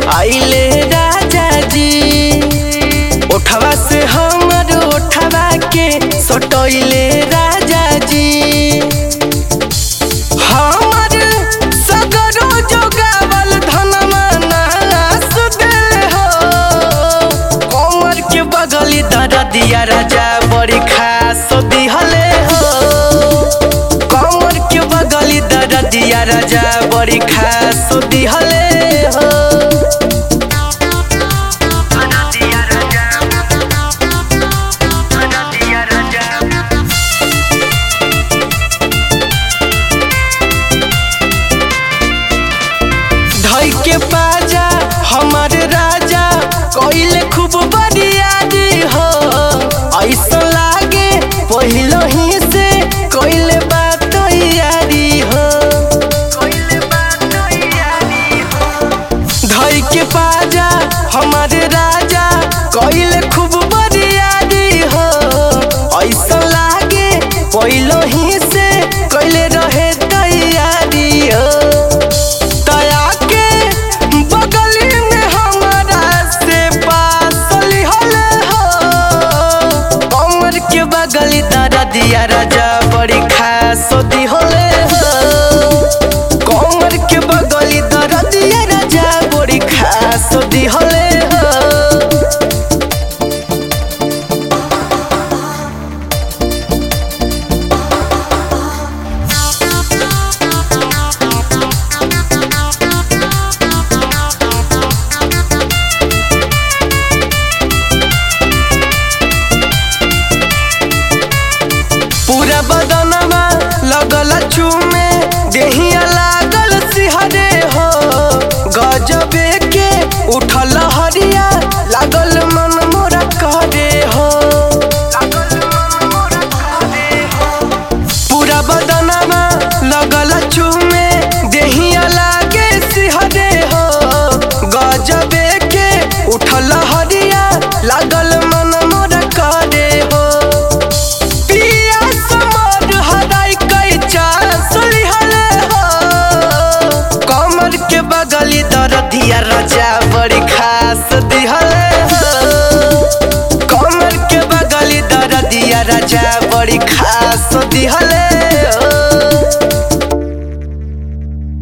आइले राजा जी ओठवा से हमर ओठवा के सटैले राजा जी हमर सगरो जोगावल धनमा नास देले हो कमर के बगली दरदिया राजा बड़ी खास दिहले हो कमर के बगली दरदिया राजा बड़ी खास दिहले हो धई के बाजा हमार राजा कोइले खूब बरियारी हो ऐसा लागे पहिलो ही से कोइले बात यारी हो धई के बाजा हमार राजा कोइले खूब बरियारी हो ऐसा लागे पहिलो ही से कोइले रहे तैयारी हो दया के बगली में हमारा से पास लिहले हो कमर के बगली दादा दिया राजा बड़ी खास दिहले हो कमर के बगली दादा दिया राजा बड़ी खास दिहले हो पूरा बदनमा लगल चूमे देहिया लागल सिहरे हो गजबे के उठल हरिया लागल मन मोरा करे हो पूरा बदनमा लगल चूमे देहिया लागे सिहरे हो गजबे के उठल हरिया लागल मन मोरा करे हो पिया समर हराई कई चांस लिहले हो कमर के बगली दरदिया राजा बड़ी खास दिहले हो कमर के बगली दरदिया राजा बड़ी खास दिहले